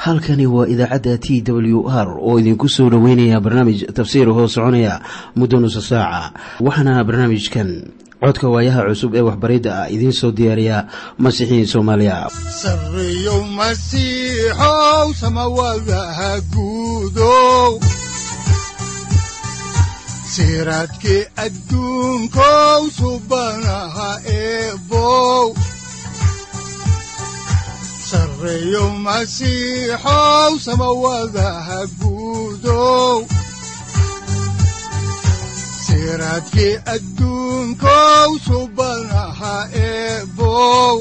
halkani waa idaacadda t w r oo idinku soo dhoweynaya barnaamij tafsiir hoo soconaya muddo nusa saaca waxaana barnaamijkan codka waayaha cusub ee waxbaridda ah idiin soo diyaariya masiixiin soomaaliya sareyow masiixow samawadaha guudow siraadkii adduunkow subanaha eebow sareyow masiixow samawadaha guudow siraadkii adduunkow subanaha eebow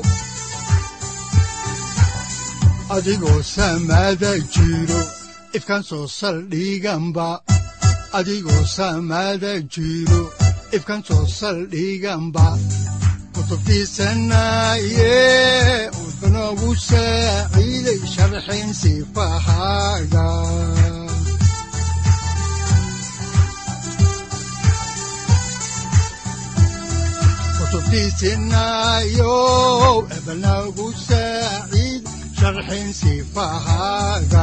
adigoo samaada jiro ifkaan soo saldhiganba adigoo samaada jiro ifkaan soo saldhiganba kutubtiisanaye udanogu saaciiday sharxin sifahaaga kutubtiisinayo ebanagu saaciid sharxin sifahaaga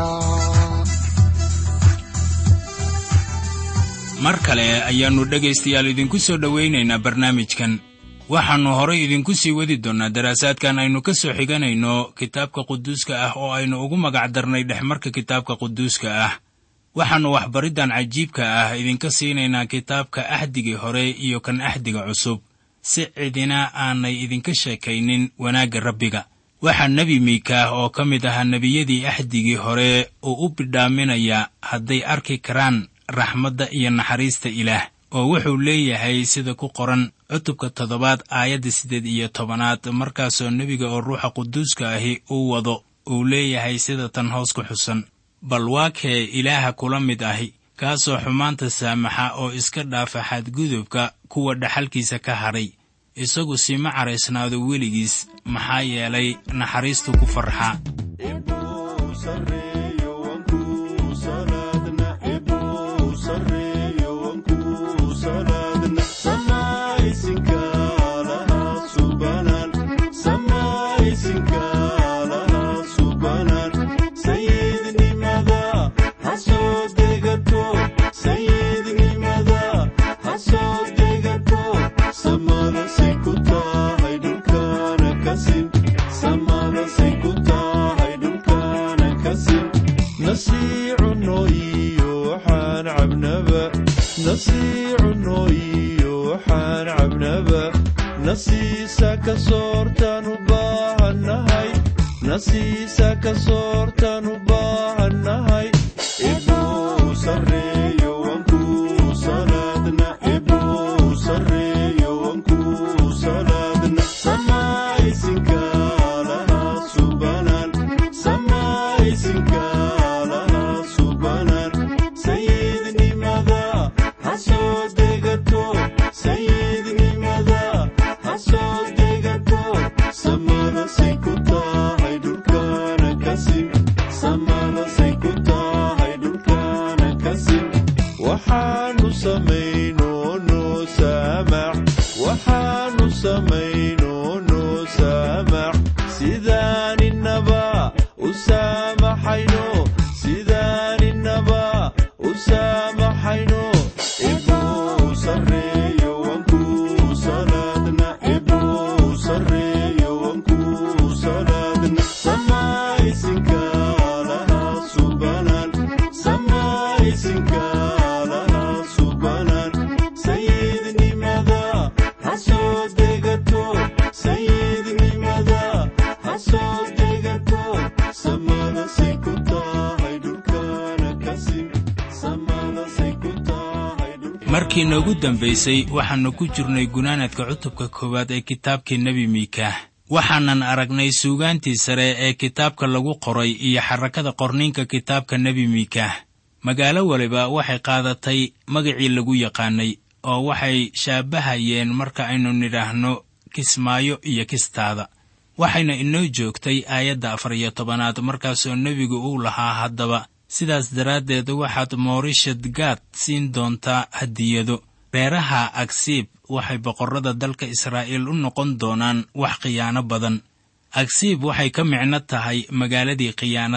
mar kale ayaannu dhegaystayaal idinku soo dhowaynaynaa barnaamijkan waxaannu horay idinku sii wadi doonnaa daraasaadkan aynu ka soo xiganayno kitaabka quduuska ah oo aynu ugu magac darnay dhexmarka kitaabka quduuska ah waxaannu waxbariddan cajiibka ah idinka siinaynaa kitaabka axdigii hore iyo kan axdiga cusub si cidina aanay idinka sheekaynin wanaagga rabbiga waxaa nebi miikaah oo ka mid ahaa nebiyadii axdigii hore uu u bidhaaminayaa hadday arki karaan raxmadda iyo naxariista ilaah oo wuxuu leeyahay sida ku qoran cutubka toddobaad aayadda siddeed iyo tobanaad markaasoo nebiga oo ruuxa quduuska ahi uu wado uu leeyahay sida tan hoos ku xusan bal waa kee ilaaha kula mid ahi kaasoo xumaanta saamaxa oo iska dhaafa xadgudubka kuwa dhaxalkiisa ka hadhay isagu sima caraysnaado weligiis maxaa yeelay naxariistu ku farxa markii noogu dambaysay waxaannu ku jirnay gunaanadka cutubka koowaad ee kitaabkii nebi miikaah waxaanan aragnay suugaantii sare ee kitaabka lagu qoray iyo xarakada qorniinka kitaabka nebi miikaah magaalo waliba waxay qaadatay magacii lagu yaqaanay oo waxay shaabahayeen marka aynu nidhaahno kismaayo iyo kistaada waxayna inoo joogtay aayadda afar iyo tobanaad markaasoo nebigu uu lahaa haddaba sidaas daraaddeed waxaad moorishad gaad siin doontaa hadiyado reeraha agsiib waxay boqorrada dalka israa'iil u noqon doonaan wax khiyaano badan agsiib waxay ka micno tahay magaaladii khiyaanada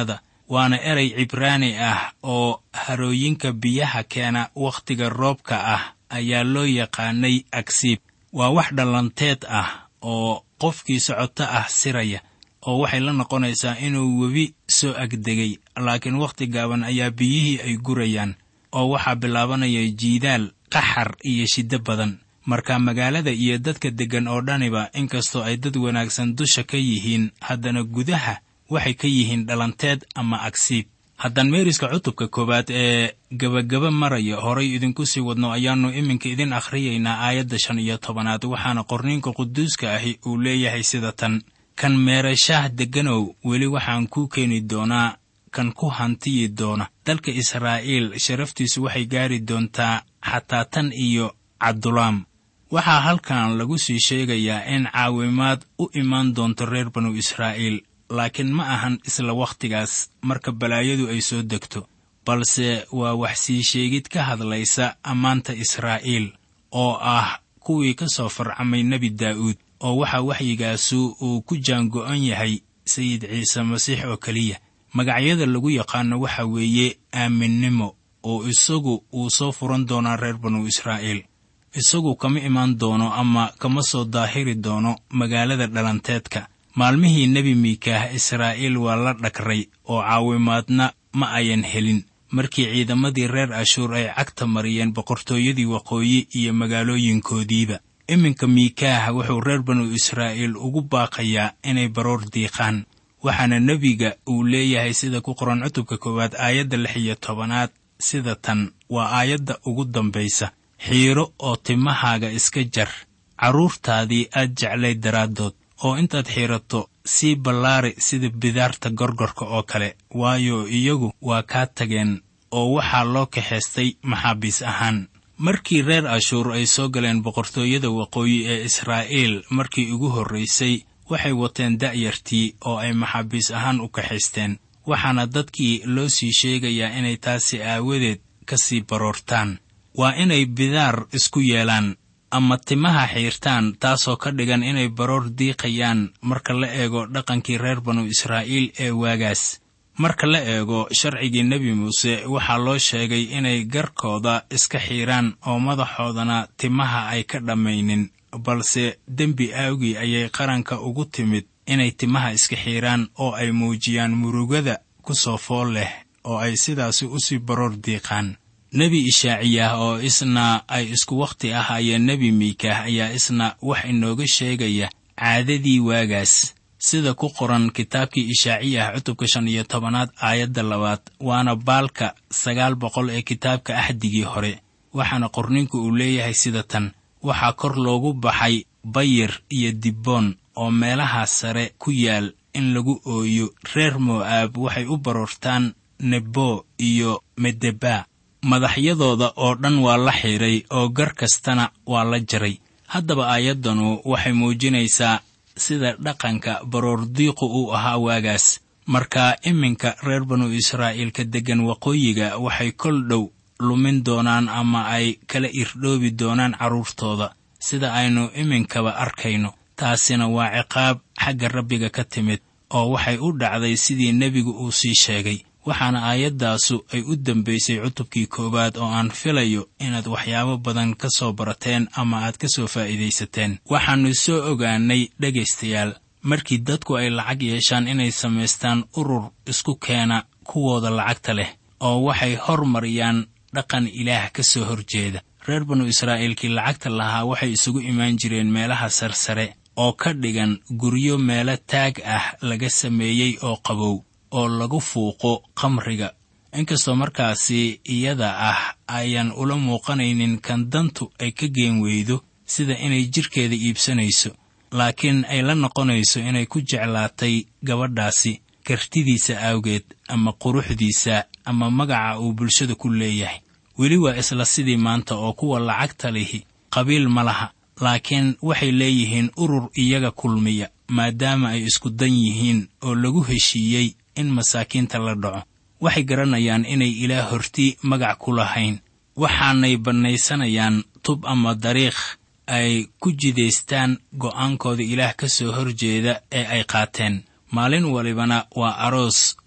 waana erey cibraani ah oo harooyinka biyaha keena wakhtiga roobka ah ayaa loo yaqaanay agsiib waa wax dhallanteed ah oo qofkii socoto ah siraya oo waxay la noqonaysaa inuu webi soo agdegay laakiin wakhti gaaban ayaa biyihii ay gurayaan oo waxaa bilaabanaya jiidaal qaxar iyo shiddo badan marka magaalada iyo dadka deggan oo dhaniba inkastoo ay dad wanaagsan dusha ka yihiin haddana gudaha waxay ka yihiin dhalanteed ama agsiib haddaan meeriska cutubka koowaad ee gebagaba maraya horay idinku sii wadno ayaannu iminka idin akhriyaynaa aayadda shan iyo tobanaad waxaana qorniinka quduuska ahi uu leeyahay sida tan kan meerashaah degganow weli waxaan kuu keeni doonaa kan ku hantiyi doona dalka israa'iil sharaftiisu waxay gaari doontaa xataa tan iyo cabdulaam waxaa halkan lagu sii sheegayaa in caawimaad u imaan doonto reer banu israa'iil laakiin ma ahan isla wakhtigaas marka balaayadu ay soo degto balse waa wax sii sheegid ka hadlaysa ammaanta israa'iil oo ah kuwii ka soo farcamay nebi daa'uud oo waxaa waxyigaasu uu ku jaango'an yahay sayid ciise masiix oo keliya magacyada lagu yaqaano waxa weeye aaminnimo oo isagu uu soo furan doonaa reer banu israa'iil isagu kama imaan doono ama kama soo daahiri doono magaalada dhalanteedka maalmihii nebi miikaah israa'iil waa la dhagray oo caawimaadna ma ayan helin markii ciidamadii reer ashuur ay cagta mariyeen boqortooyadii waqooyi iyo magaalooyinkoodiiba iminka miikaah wuxuu reer banu israa'iil ugu baaqayaa inay baroor diiqaan waxaana nebiga uu leeyahay sida ku qoran cutubka koowaad aayadda lix iyo tobanaad sida tan waa aayadda ugu dambaysa xiiro oo timahaaga iska jar carruurtaadii aad jeclayd daraaddood oo intaad xiirato sii ballaari sida bidaarta gorgorka oo kale waayo iyagu waa kaa tageen oo waxaa loo kaxaystay maxaabiis ahaan markii reer ashuur ay soo galeen boqortooyada waqooyi ee israa'iil markii ugu horraysay waxay wateen da'yartii oo ay maxaabiis ahaan u kaxaysteen waxaana dadkii loo sii sheegayaa inay taasi aawadeed ka sii baroortaan waa inay bidaar isku yeelaan ama timaha xiirtaan taasoo ka dhigan inay baroor diiqayaan marka la eego dhaqankii reer banu israa'iil ee waagaas marka la eego sharcigii nebi muuse waxaa loo sheegay inay garkooda iska xiiraan oo madaxoodana timaha ay ka dhammaynin balse dembi aawgii ayay qaranka ugu timid inay timaha iska xiiraan oo ay muujiyaan murugada ku soo fool leh oo ay sidaasi u sii baroor diiqaan nebi ishaaciyah oo isna ay isku wakhti ahaayeen nebi miikaah ayaa isna wax inooga sheegaya caadadii waagaas sida ku qoran kitaabkii ishaaciyah cutubka shan iyo tobanaad aayadda labaad waana baalka sagaal boqol ee kitaabka axdigii hore waxaana qorninku uu leeyahay sida tan waxaa kor loogu baxay bayir iyo dibboon oo meelaha sare ku yaal in lagu ooyo reer mo'aab waxay u baroortaan nebo iyo medeba madaxyadooda oo dhan waa la xiidhay oo gar kastana waa la jaray haddaba aayaddanu waxay muujinaysaa sida dhaqanka baroordiiqu uu ahaa waagaas marka iminka reer banu israa'iilka deggan waqooyiga waxay kol dhow lumin doonaan ama ay kala irdhoobi doonaan carruurtooda sida aynu iminkaba arkayno taasina waa ciqaab xagga rabbiga ka timid oo waxay u dhacday sidii nebigu uu sii sheegay waxaana aayaddaasu ay u dambaysay cutubkii koowaad oo aan filayo inaad waxyaabo badan ka soo barateen ama aad ka soo faa'iidaysateen waxaannu soo ogaannay dhegaystayaal markii dadku ay lacag yeeshaan inay samaystaan urur isku keena kuwooda lacagta leh oo waxay hormariyaan dhaqan ilaah ka soo horjeeda reer banu israa'iilkii lacagta lahaa waxay isugu imaan jireen meelaha sarsare oo ka dhigan guryo meelo taag ah laga sameeyey oo qabow oo lagu fuuqo khamriga inkastoo markaasi iyada ah ayaan ula muuqanaynin kan dantu ay ka geen weydo sida inay jidhkeeda iibsanayso laakiin ay la noqonayso inay ku jeclaatay gabadhaasi kartidiisa awgeed ama quruxdiisa ama magaca uu bulshada ku leeyahay weli waa isla sidii maanta oo kuwa lacagta lihi qabiil ma laha laakiin waxay leeyihiin urur iyaga kulmiya maadaama ay isku dan yihiin oo lagu heshiiyey in masaakiinta la dhaco waxay garanayaan inay ilaah hortii magac ku lahayn waxaanay bannaysanayaan tub ama dariikh ay ku jidaystaan go'aankooda ilaah ka soo horjeeda ee ay qaateen maalin walibana waa aroos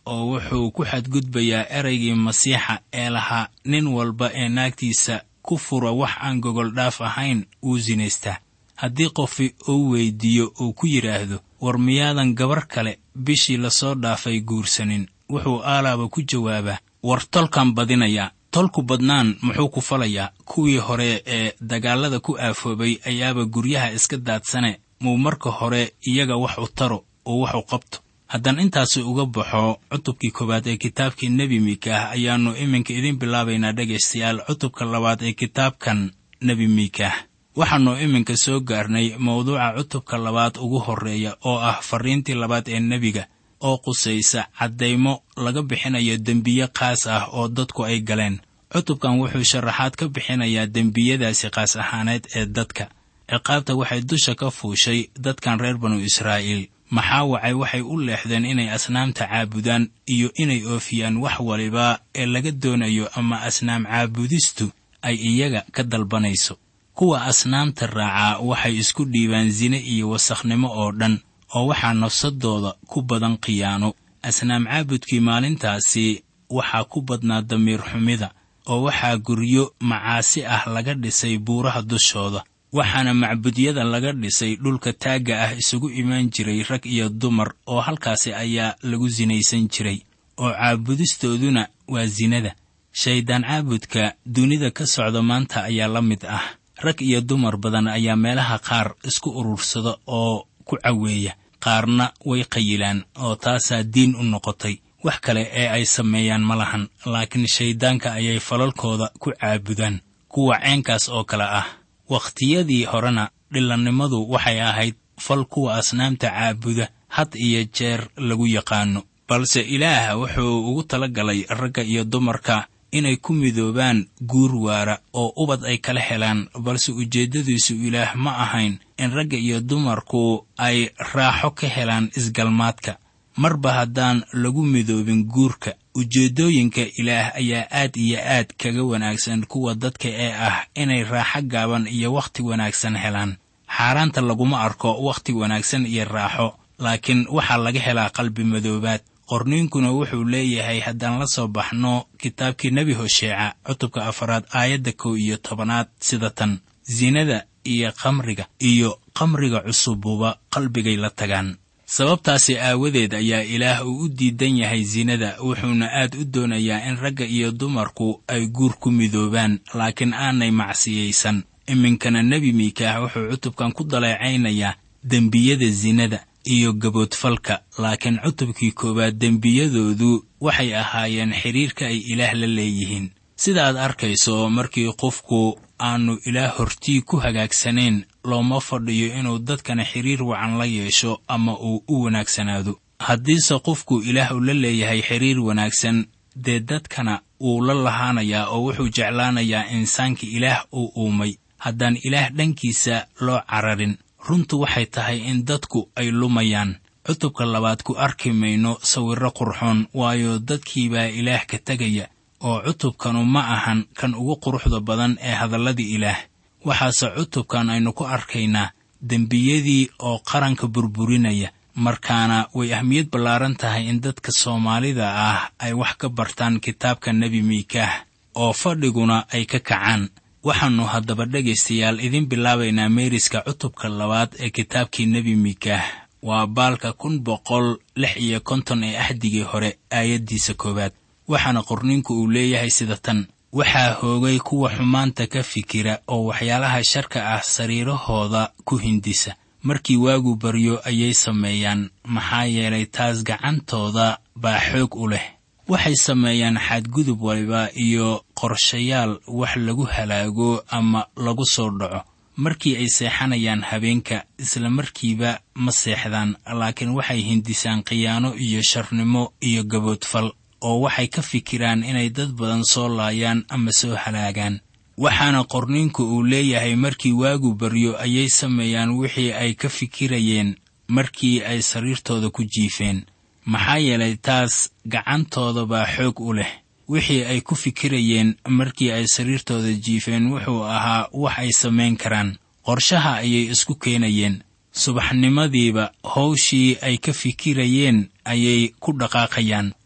oo wuxuu ku xadgudbayaa ereygii masiixa ee lahaa nin walba ee naagtiisa ku fura wax aan gogoldhaaf ahayn wuu sinaystaa haddii qofi uu weyddiiyo uu ku yidhaahdo war miyaadan gabar kale bishii lasoo dhaafay guursanin wuxuu aalaaba ku jawaabaa war tolkan badinayaa tolku badnaan muxuu ku falayaa kuwii hore ee dagaallada ku aafoobay ayaaba guryaha iska daadsane muu marka hore iyaga wax u taro oo wax u qabto haddaan intaasi uga baxo cutubkii koowaad ee kitaabkii nebi miikaah ayaannu iminka idiin bilaabaynaa dhegaystayaal cutubka labaad ee kitaabkan nebi miikaah waxaannu iminka soo gaarnay mawduuca cutubka labaad ugu horreeya oo ah farriintii labaad ee nebiga oo qusaysa caddaymo laga bixinayo dembiye qaas ah oo dadku ay galeen cutubkan wuxuu sharaxaad ka bixinayaa dembiyadaasi qaas ahaaneed ee dadka ciqaabta waxay dusha ka fuushay dadkan reer banu israa'iil maxaa wacay waxay u leexdeen inay asnaamta caabudaan iyo inay oofiyaan wax waliba ee laga doonayo ama asnaam caabudistu ay iyaga ka dalbanayso kuwa asnaamta raacaa waxay isku dhiibaan sine iyo wasakhnimo oo dhan oo waxaa nafsadooda ku badan khiyaano asnaam caabudkii maalintaasi waxaa ku badnaa damiir xumida oo waxaa guryo macaasi ah laga dhisay buuraha dushooda waxaana macbudyada laga dhisay dhulka taagga ah isugu imaan jiray rag iyo dumar oo halkaasi ayaa lagu sinaysan jiray oo caabudistooduna waa sinada shayddaan caabudka dunida ka socda maanta ayaa la mid ah rag iyo dumar badan ayaa meelaha qaar isku urursada oo ku caweeya qaarna way qayilaan oo taasaa diin u noqotay wax kale ee ay sameeyaan ma lahan laakiin shayddaanka ayay falalkooda ku caabudaan kuwa ceenkaas oo kale ah wakhtiyadii horena dhillannimadu waxay ahayd fal kuwa asnaamta caabuda had iyo jeer lagu yaqaano balse ilaah wuxuu ugu tala galay ragga iyo dumarka inay ku midoobaan guur waara oo ubad ay kala helaan balse ujeeddadiisu ilaah ma ahayn in ragga iyo dumarku ay raaxo ka helaan isgalmaadka marba haddaan lagu midoobin guurka ujeeddooyinka ilaah ayaa aad iyo aad kaga wanaagsan kuwa dadka ee ah inay raaxo gaaban iyo wakhti wanaagsan helaan xaaraanta laguma arko wakhti wanaagsan iyo raaxo laakiin waxaa laga helaa qalbi madoobaad qorniinkuna wuxuu leeyahay haddaan la soo baxno kitaabkii nebi hosheeca cutubka afaraad aayadda kow iyo tobanaad sida tan sinada iyo khamriga iyo khamriga cusububa qalbigay la tagaan sababtaasi aawadeed ayaa ilaah uu u diidan yahay sinada wuxuuna aad u doonayaa in ragga iyo dumarku ay guur ku midoobaan laakiin aanay macsiyaysan iminkana nebi miikaah wuxuu cutubkan ku daleecaynayaa dembiyada sinada iyo gaboodfalka laakiin cutubkii koowaad dembiyadoodu waxay ahaayeen xidhiirka ay ilaah la leeyihiin sida aad arkayso markii qofku aanu ilaah hortii ku hagaagsanayn looma fadhiyo inuu dadkana xidhiir wacan la yeesho ama uu u wanaagsanaado haddiise qofku ilaah uu la leeyahay xidhiir wanaagsan dee dadkana wuu la lahaanayaa oo wuxuu jeclaanayaa insaanka ilaah uu uumay haddaan ilaah dhankiisa loo cararin runtu waxay tahay in dadku ay lumayaan cutubka labaad ku arki mayno sawirro qurxoon waayo dadkiibaa ilaah ka tegaya oo cutubkanu ma ahan kan ugu quruxda badan ee hadalladii ilaah waxaase cutubkan aynu ku arkaynaa dembiyadii oo qaranka burburinaya markaana way ahmiyad ballaaran tahay in dadka soomaalida ah ay wax ka bartaan kitaabka nebi miikaah oo fadhiguna ay ka kacaan waxaannu haddaba dhegaystayaal idiin bilaabaynaa meeriska cutubka labaad ee kitaabkii nebi miikaah waa baalka kun boqol lix iyo konton ee ahdigii hore aayaddiisa koowaad waxaana qorninku uu leeyahay sida tan waxaa hoogay kuwa xumaanta ka fikira oo waxyaalaha sharka ah sariirahooda ku hindisa markii waagu baryo ayay sameeyaan maxaa yeelay taas gacantooda baa xoog u leh waxay sameeyaan xadgudub waliba iyo qorshayaal wax lagu halaago ama lagu soo dhaco markii ay seexanayaan habeenka isla markiiba ma seexdaan laakiin waxay hindisaan khiyaano iyo sharnimo iyo gaboodfal oo waxay ka fikiraan inay dad badan soo laayaan ama soo halaagaan waxaana qorniinku uu leeyahay markii waagu baryo ayay sameeyaan wixii ay ka fikirayeen markii ay sariirtooda ku jiifeen maxaa yeelay taas gacantooda baa xoog u leh wixii ay ku fikirayeen markii ay sariirtooda jiifeen wuxuu ahaa wax ay samayn karaan qorshaha ayay isku keenayeen subaxnimadiiba howshii ay ka fikirayeen ayay ku dhaqaaqayaan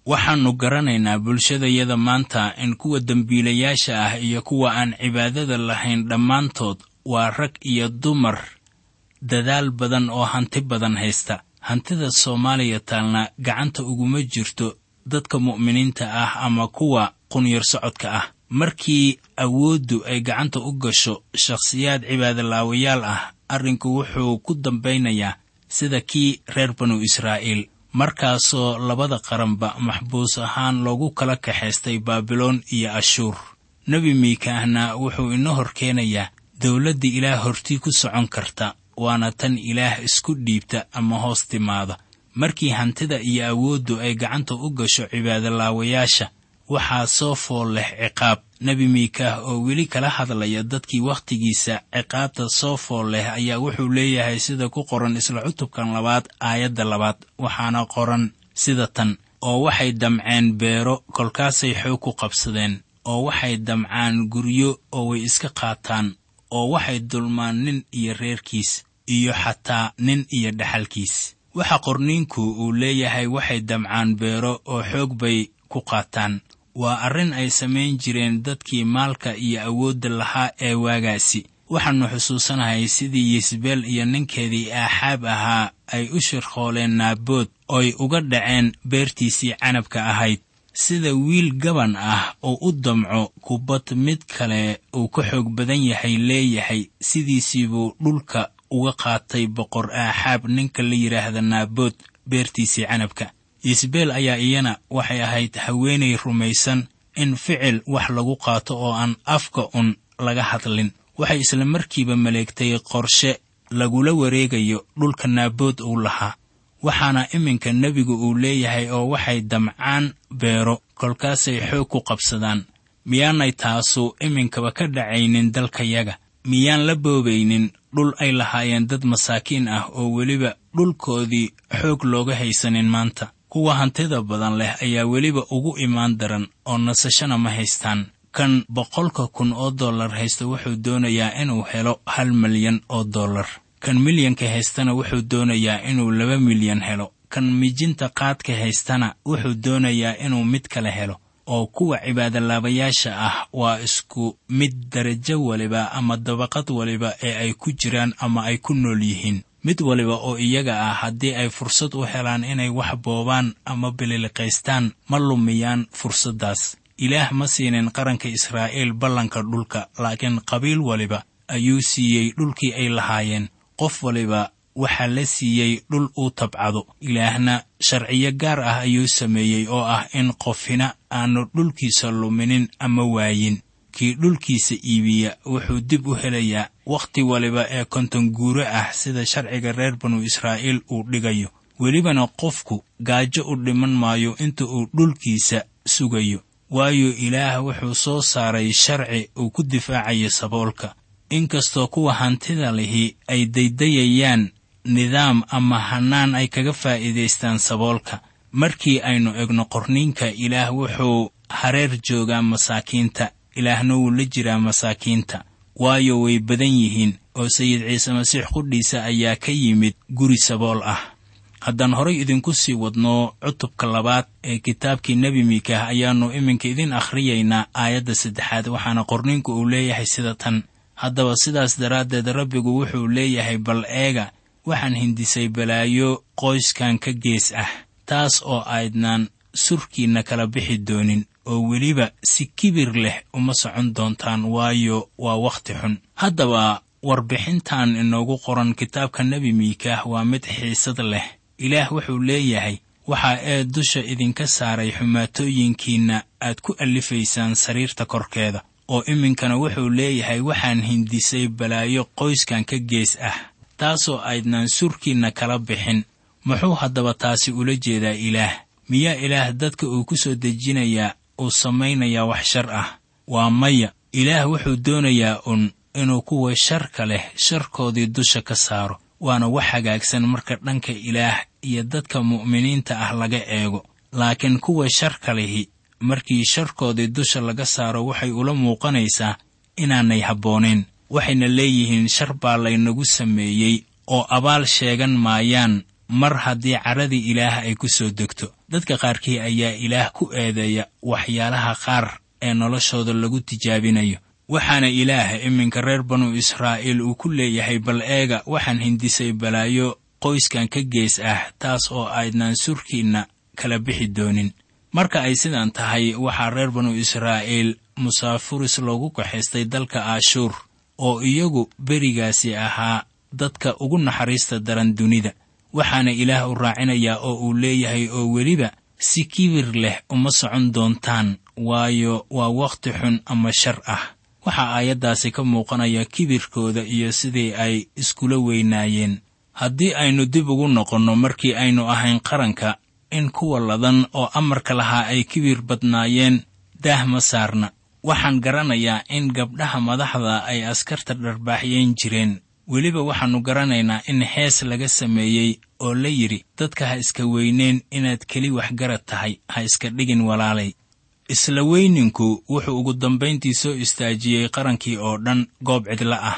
waxaannu garanaynaa bulshadayada maanta in kuwa dembiilayaasha ah iyo kuwa aan cibaadada lahayn dhammaantood waa rag iyo dumar dadaal badan oo hanti badan haysta hantida soomaaliya taalna gacanta uguma jirto dadka mu'miniinta ah ama kuwa qunyar socodka ah markii awooddu ay gacanta u gasho shakhsiyaad cibaadolaawayaal ah arrinku wuxuu ku dambaynayaa sida kii reer banu israa'iil markaasoo labada qaranba maxbuus ahaan loogu kala kaxaystay baabiloon iyo ashuur nebi miikaahna wuxuu ina hor keenayaa dawladda ilaah hortii ku socon karta waana tan ilaah isku dhiibta ama hoos timaada markii hantida iyo awooddu ay gacanta u gasho cibaadolaawayaasha waxaa soo fool leh ciqaab nebi miikaah oo weli kala hadlaya dadkii wakhtigiisa ciqaabta soo fool leh ayaa wuxuu leeyahay sida ku qoran isla cutubkan labaad aayadda labaad waxaana qoran sida tan oo waxay damceen beero kolkaasay xoog ku qabsadeen oo waxay damcaan guryo oo way iska qaataan oo waxay dulmaan nin iyo reerkiis iyo xataa nin iyo dhaxalkiis waxa qorniinku uu leeyahay waxay damcaan beero oo xoog bay ku qaataan waa arrin ay samayn jireen dadkii maalka iyo awoodda lahaa ee waagaasi waxaannu xusuusanahay sidii yisbeel iyo ninkeedii aaxaab ahaa ay u shirqooleen naabood ooy uga dhaceen beertiisii canabka ahayd sida wiil gaban ah oo u damco kubbad mid kale uu ka xoog badan yahay leeyahay sidiisiibuu dhulka uga qaatay boqor aaxaab ninka la yidhaahda naabood beertiisii canabka yisbeel ayaa iyana waxay ahayd haweenay rumaysan in ficil wax lagu qaato oo aan afka un laga hadlin waxay isla markiiba maleegtay qorshe lagula wareegayo dhulka naabood uu lahaa waxaana iminka nebigu uu leeyahay oo waxay damcaan beero kolkaasay xoog ku qabsadaan miyaanay taasu iminkaba ka dhacaynin dalkayaga miyaan la boobaynin dhul ay lahaayeen dad masaakiin ah oo weliba dhulkoodii xoog looga haysanin maanta kuwa hantida badan leh ayaa weliba ugu imaan daran oo nasashana ma haystaan kan boqolka kun oo dollar haysta wuxuu doonayaa inuu helo hal milyan oo dollar kan milyanka haystana wuxuu doonayaa inuu laba milyan helo kan mijinta qaadka haystana wuxuu doonayaa inuu mid kale helo oo kuwa cibaadolaabayaasha ah waa isku mid darajo waliba ama dabaqad waliba ee ay ku jiraan ama ay ku nool yihiin mid waliba oo iyaga ah haddii ay fursad u helaan inay wax boobaan ama bililiqaystaan ma lumiyaan fursaddaas ilaah ma siinin qaranka israa'iil ballanka dhulka laakiin qabiil waliba ayuu siiyey dhulkii ay lahaayeen qof waliba waxaa la siiyey dhul uu tabcado ilaahna sharciyo gaar ah ayuu sameeyey oo ah in qofina aanu dhulkiisa luminin ama waayin kii dhulkiisa iibiya wuxuu dib u helayaa wakhti waliba ee konton guuro ah sida sharciga reer banu israa'iil uu dhigayo welibana qofku gaajo u dhiman maayo inta uu dhulkiisa sugayo waayo ilaah wuxuu soo saaray sharci uu ku difaacayo saboolka inkastoo kuwa hantida lihi ay daydayayaan nidaam ama hannaan ay kaga faa'iidaystaan saboolka markii aynu egno qorniinka ilaah wuxuu hareer joogaa masaakiinta ilaahna wuu la jiraa masaakiinta waayo way badan yihiin oo sayid ciise masiix qudhiisa ayaa ka yimid guri sabool ah haddaan horay idinku sii wadno cutubka labaad ee kitaabkii nebi miikaah ayaannu iminka idin akhriyaynaa aayadda saddexaad waxaana qorniinku uu leeyahay sida tan haddaba sidaas daraaddeed rabbigu wuxuu leeyahay bal eega waxaan hindisay balaayo qoyskan ka gees ah taas oo aydnaan surkiinna kala bixi doonin oo weliba si kibir leh uma socon doontaan waayo waa wakhti xun haddaba warbixintan inoogu qoran kitaabka nebi miikaah waa mid xiisad leh ilaah wuxuu leeyahay waxaa ee dusha idinka saaray xumaatooyinkiinna aad ku allifaysaan sariirta korkeeda oo iminkana wuxuu leeyahay waxaan hindisay balaayo qoyskan ka gees ah taasoo aydnaan surkiinna kala bixin muxuu haddaba taasi ula jeedaa ilaah miyaa ilaah dadka uu ku soo dejinayaa uu samaynayaa wax shar ah waa maya ilaah wuxuu doonayaa un inuu kuwa sharka leh sharkoodii dusha ka saaro waana wax hagaagsan marka dhanka ilaah iyo dadka mu'miniinta ah laga eego laakiin kuwa sharka lihi markii sharkoodii dusha laga saaro waxay ula muuqanaysaa inaanay habboonayn waxayna leeyihiin shar baa laynagu sameeyey oo abaal sheegan maayaan mar haddii caradii ilaah ay ku soo degto dadka qaarkii ayaa ilaah ku eedeeya waxyaalaha qaar ee noloshooda lagu tijaabinayo waxaana ilaah iminka reer banu israa'iil uu ku leeyahay bal eega waxaan hindisay balaayo qoyskan ka gees ah taas oo aydnaan surkiinna kala bixi doonin marka ay sidan tahay waxaa reer banu israa'iil musaafuris loogu kaxaystay dalka aashuur oo iyagu berigaasi ahaa dadka ugu naxariista daran dunida waxaana ilaah u raacinayaa oo uu leeyahay oo weliba si kibir leh uma socon doontaan waayo waa wakhti xun ama shar ah waxaa aayaddaasi ka muuqanaya kibirkooda iyo sidii ay iskula weynaayeen haddii aynu dib ugu noqonno markii aynu ahayn qaranka in kuwa ladan oo amarka lahaa ay kibir badnaayeen daah ma saarna waxaan garanayaa in gabdhaha madaxda ay askarta dharbaaxyeen jireen weliba waxaannu garanaynaa in hees laga sameeyey oo la yidhi dadka ha iska weyneen inaad keli waxgarad tahay ha iska dhigin walaalay isla weyninku wuxuu ugu dambayntii soo istaajiyey qarankii oo dhan goob cidla ah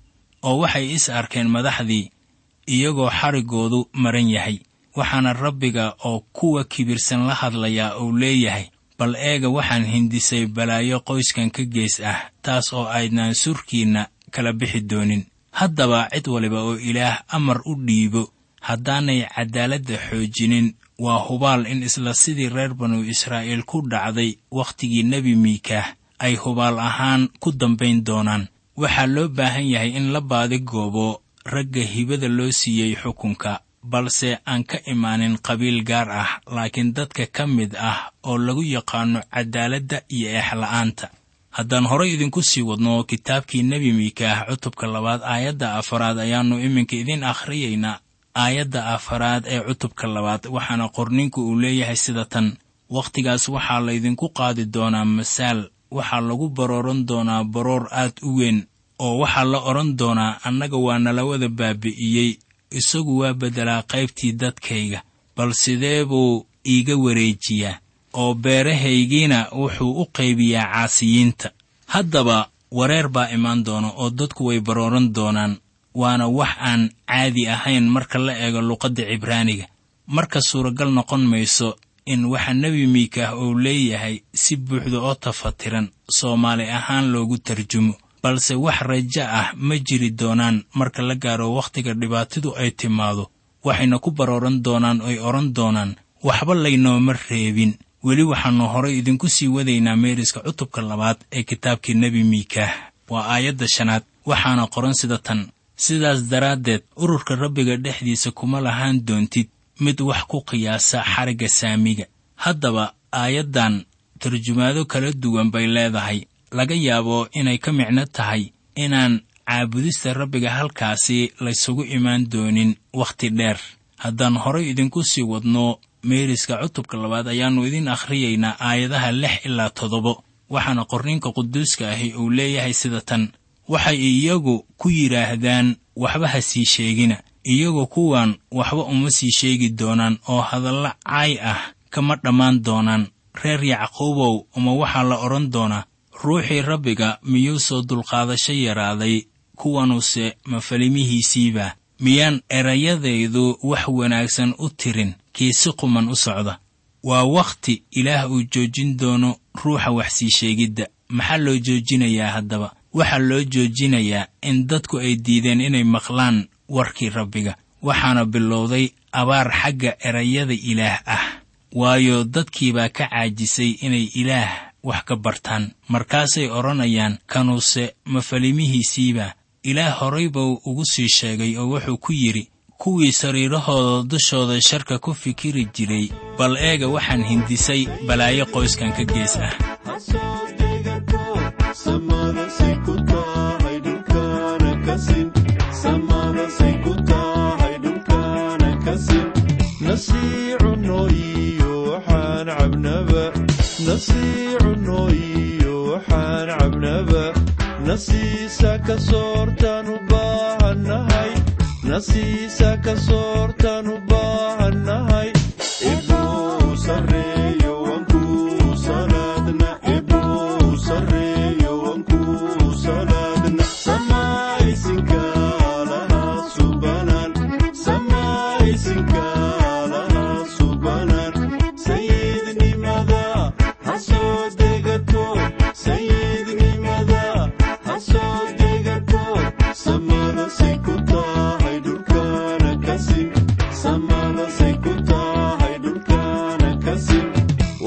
oo waxay is arkeen madaxdii iyagoo xariggoodu maran yahay waxaana rabbiga oo kuwa kibirsan la hadlayaa uu leeyahay bal eega waxaan hindisay balaayo qoyskan ka gees ah taas oo aydnaan surkiinna kala bixi doonin haddaba cid waliba oo ilaah amar u dhiibo haddaanay caddaaladda xoojinin waa hubaal in isla sidii reer banu israa'iil ku dhacday wakhtigii nebi miikaah ay hubaal ahaan ku dambayn doonaan waxaa loo baahan yahay in la baadigoobo ragga hibada loo siiyey xukunka balse aan ka imaanin qabiil gaar ah laakiin dadka ka mid ah oo lagu yaqaanno caddaaladda iyo eexla'aanta haddaan horay idinku sii wadno kitaabkii nebi miikaah cutubka labaad aayadda afaraad ayaannu iminka idiin akhriyaynaa aayadda afaraad ee cutubka labaad waxaana qorninku uu leeyahay sida tan wakhtigaas waxaa laydinku qaadi doonaa masaal waxaa lagu barooran doonaa baroor aad u weyn oo waxaa la odhan doonaa annaga waa nala wada baabi'iyey isagu waa beddelaa qaybtii dadkayga bal sidee buu iiga wareejiyaa oo beerahaygiina wuxuu u qaybiyaa caasiyiinta haddaba wareer baa imaan doona oo dadku way barooran doonaan waana wax aan caadi ahayn marka la eego luqadda cibraaniga marka suuragal noqon mayso in waxa nebi miikaah uu leeyahay si buuxda oo tafatiran soomaali ahaan loogu tarjumo balse wax rajo ah ma jiri doonaan marka la gaaro wakhtiga dhibaatadu ay timaado waxayna ku barooran doonaan oy odhan doonaan waxba laynooma reebin weli waxaannu horay idinku sii wadaynaa meeriska cutubka labaad ee kitaabkii nebi miikaah waa aayadda shanaad waxaana qoran sida tan sidaas daraaddeed ururka rabbiga dhexdiisa kuma lahaan doontid mid wax ku qiyaasa xarigga saamiga haddaba aayaddan tarjumaado kala duwan bay leedahay laga yaabo inay ka micno tahay inaan caabudista rabbiga halkaasi laysugu imaan doonin wakhti dheer haddaan horay idinku sii wadno meeriska cutubka labaad ayaannu idiin akhriyaynaa aayadaha lix ilaa toddobo waxaana qorninka quduuska ahi uu leeyahay sida tan waxay iyagu ku yidhaahdaan waxba ha sii sheegina iyagu kuwan waxba uma sii sheegi doonaan oo hadalla caay ah kama dhammaan doonaan reer yacquubow uma waxaa la odhan doonaa ruuxii rabbiga miyuu soo dulqaadasho yaraaday kuwanuse mafalimihiisiiba miyaan erayadaydu wax wanaagsan u tirin kii si quman u socda waa wakhti ilaah uu joojin doono ruuxa wax sii sheegidda maxaa loo joojinayaa haddaba waxaa loo joojinayaa in dadku ay diideen inay maqlaan warkii rabbiga waxaana bilowday abaar xagga erayada ilaah ah waayo dadkiibaa ka caajisay inay ilaah wax ka bartaan markaasay odhanayaan kanuse mafalimihiisiiba ilaah horay buu ugu sii sheegay oo wuxuu ku yidhi kuwii sariirahooda dushooda sharka ku fikiri jiray bal eega waxaan hindisay balaayo qoyskan ka gees ah nasiisa ka soortaan u baahannahay nasiisa ka soortaan u baahannahay ibuu sarreeyo wankuu salaadna ibuu sarreeyo wankuu salaadna samaysinka lahaa subanaan samaysinka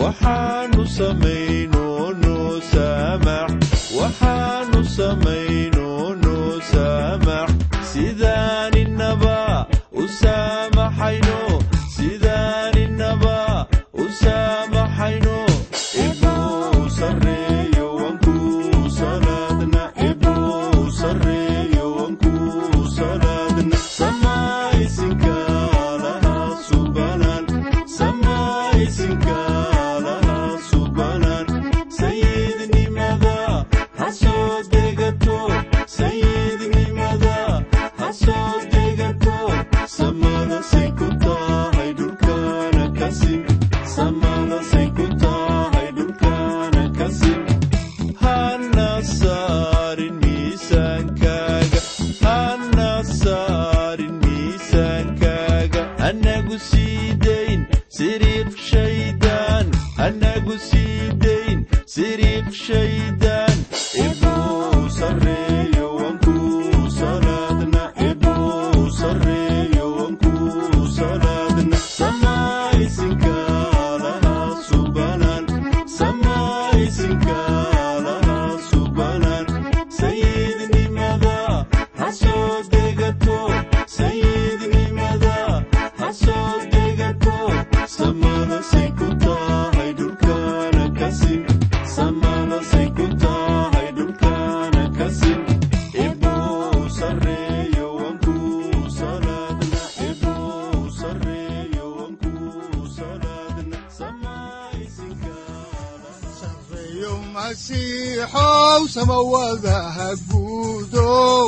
waxaanu samayno noo saamax waxaanu samayno noo saamax sidaaninaba u saamaxayno sidaaninaba u saamaxayno ibuu sarreeyo wankuu salaadna ibuu sarreeyo wankuu salaadna samaysinka laha subanan samaysinka laha subanan sayidnimada ha soo degato sayidnimada ha soo degato samada say ku tahay dhulkana kasim samada say ku tahay dhulkana kasim hana saarin miisaankaaga hana saarin miisaankaaga anagu sii dayn siriiq shaydaan anagu sii dayn siriiq shaydaan ibuu sarreeyo wankuu salaadna ibuu sarreeyo wankuu salaadna samaysinka laha subanan samaysinka laha subanan sayidnimada ha soo degato sayidnimada ha soo degato samada say ku tahay dhulkana kasim samada say ku tahay dhulkana kasim ibuu sarreeyo wankuu salaadna ibuu sarreeyo wankuu salaadna samaysinka sareeyo masiixow samawadaha guudow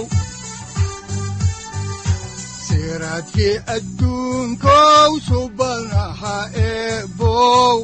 siraadkii adduunkow subanaha eebow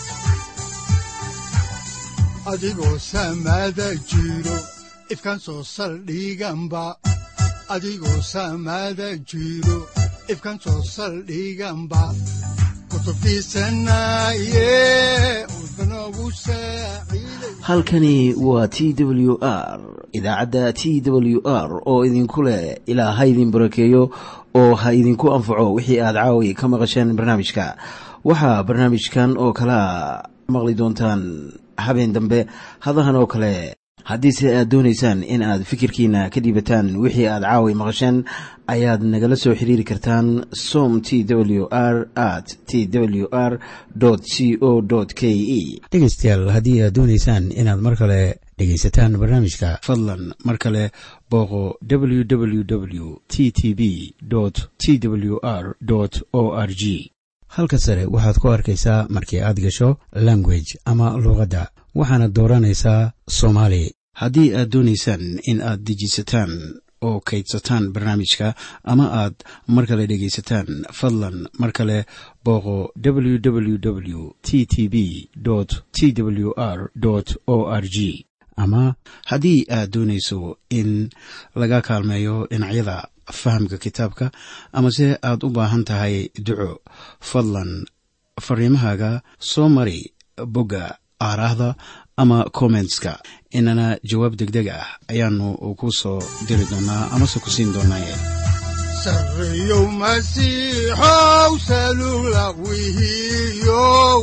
adigoo samada jiro ifkan soo saldhiganba adigoo samada jiro ifkan soo saldhiganba kutubtiisanaye udbanogu saaciiday halkani waa t w r idaacadda t w r oo idinku leh ilaa ha idin barakeeyo oo ha idinku anfaco wixii aad caawi ka maqasheen barnaamijka waxaa barnaamijkan oo kalea maqli doontaan habeen dambe hadahan oo kale haddiise aad doonaysaan in aad fikirkiina ka dhiibataan wixii aad caawi maqasheen ayaad nagala soo xiriiri kartaan som t w r at t w r c o k e dhegaystayaal haddii aad doonaysaan inaad mar kale dhegaysataan barnaamijka fadlan mar kale booqo www t t b t w r o r g halka sare waxaad ku arkaysaa markii aad gasho language ama luuqadda waxaana dooranaysaa soomaali haddii aad doonaysaan in aad dejisataan oo kaydsataan barnaamijka ama aad mar kale dhegaysataan fadlan mar kale booqo www t t b t w r o r g ama haddii aad doonayso in laga kaalmeeyo dhinacyada fahamka kitaabka amase aad u baahan tahay duco fadlan fariimahaaga soo mari bogga aaraahda ama kommentska inana jawaab degdeg ah ayaanu ku soo diri doonaa amase ku siin doonaaye sareeyow masiixow salula wihiyow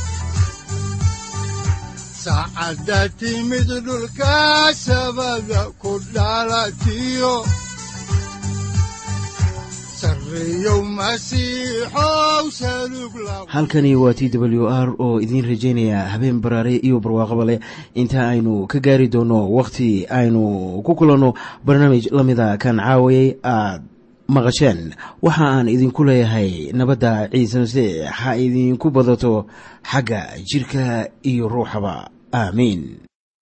saacadda timid dhulka sabada ku dhalatiyo sareeyow masiixow salug la halkani waa t w r oo idiin rajaynaya habeen baraare iyo barwaaqaba leh inta aynu ka gaari doono wakhti aynu ku kulanno barnaamij la mida kan caawayay aad maqasheen waxa aan idinku leeyahay nabadda ciise masiix ha idinku badato xagga jidhka iyo ruuxaba aamiin